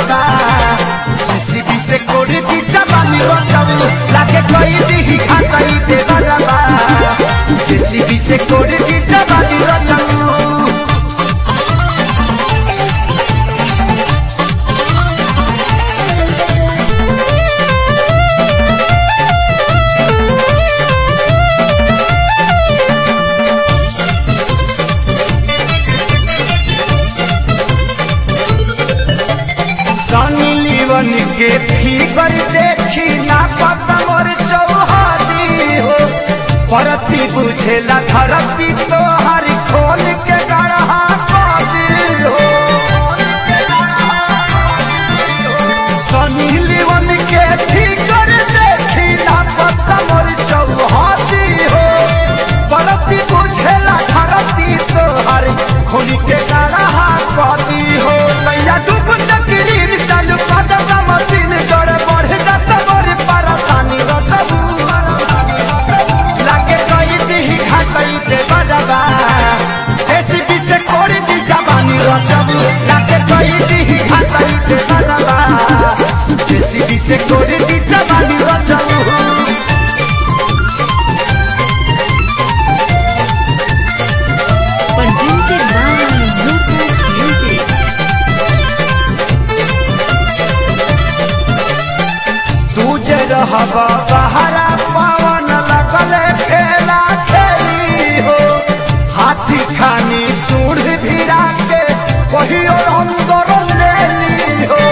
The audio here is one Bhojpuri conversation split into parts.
बजाबा जेसीबी से कोड़ी दी जवानी बचाऊ लागे कोई दी खाचाई दे बजाबा जेसीबी से कोड़ी दी जवानी बचाऊ सनी लीवन के फिगर देखी ना पता मोर चौहादी हो परती बुझेला धरती तो हर खोल के गढ़ा पादी हो सनी लीवन के फिगर देखी ना पता मोर चौहादी हो परती बुझेला धरती तो हर खोल के गढ़ा पादी हो सैया डूब तकरीर चालू काटा मशीन गड़ बढ़ जाता बड़ी परेशानी रचबू लागे कई दी खाचई दे बजाबा जेसीबी से कोड़ी दी जवानी रचबू लागे कई दी खाचई दे बजाबा जेसीबी से कोड़ी दी जवानी रचबू Presented by Lucas Music. तू जे रहबा बहरा पवन लगले खेला खेली हो हाथी खानी सूढ़ भिड़ा के कहियो अंदर ले ली हो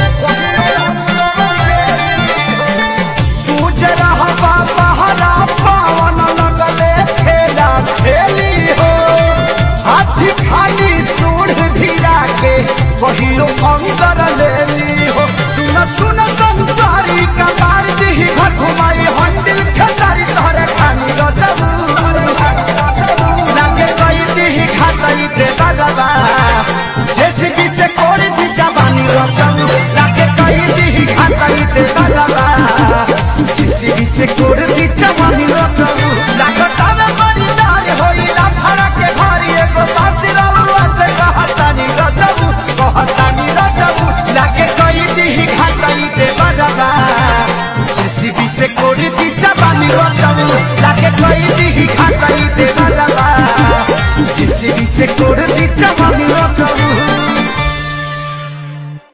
तू जे रहबा बहरा पवन लगले खेला खेली हो हाथी खानी सूढ़ भिड़ा के कहियो अंदर ले ली हो सुन सुन संसारी कबार दी घर घुमाई हंडिल खतारी तोहरे खानी रचबू लागे गई दी खाताई दे बजाबा जेसीबी से कोड़ी दी जवानी रचबू लागे गई दी खाताई दे बजाबा जेसीबी से कोड़ी दी जवानी रचबू लागे तावे बड़ी दाग होई ना फरा के भारी एगो बाती रलुआ से कहतानी रचबू कहतानी रचबू लागे गई दी खाताई दे बजाबा जेसीबी से कोड़ी दी जवानी रचबू लागे गई दी खाताई दे बजाबा जेसीबी से कोड़ी दी जवानी रचबू